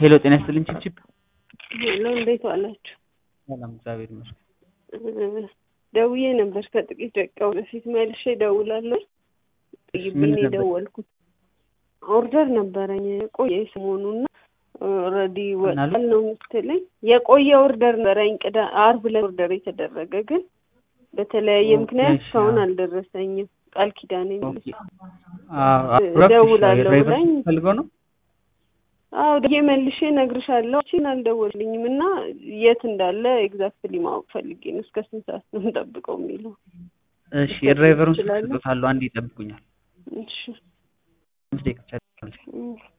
ሄሎ ጤና ይስጥልኝ ችብችብ። ሄሎ እንዴት ዋላችሁ? ሰላም እግዚአብሔር ይመስገን። ደውዬ ነበር ከጥቂት ደቂቃ በፊት መልሼ እደውላለሁ። ጥይብኝ ምን ነበር? የደወልኩት ኦርደር ነበረኝ የቆየ ሰሞኑና ኦልሬዲ ወጣል ነው የምትለኝ። የቆየ ኦርደር ነበረኝ ቅዳ አርብ ላይ ኦርደር የተደረገ ግን በተለያየ ኦኬ፣ ምክንያት እሺ፣ እስካሁን አዎ። አልደረሰኝም። ቃል ኪዳኔ ኦኬ። አዎ፣ አብራክ እደውላለሁ ድራይቨር ብላኝ ፈልገው ነው? አዎ ደዬ መልሼ እነግርሻለሁ። እቺን አልደወልኝም እና የት እንዳለ ኤግዛክትሊ ማወቅ ፈልጌ ነው። እስከ ስንት ሰዓት ነው የምጠብቀው የሚለው። እሺ የድራይቨሩን ስልክ ትችላለህ? ሰጥቶታለሁ። አንድ ይጠብቁኛል። እሺ አምስት ደቂቃ ብቻ ይጠብቁኝ። እም።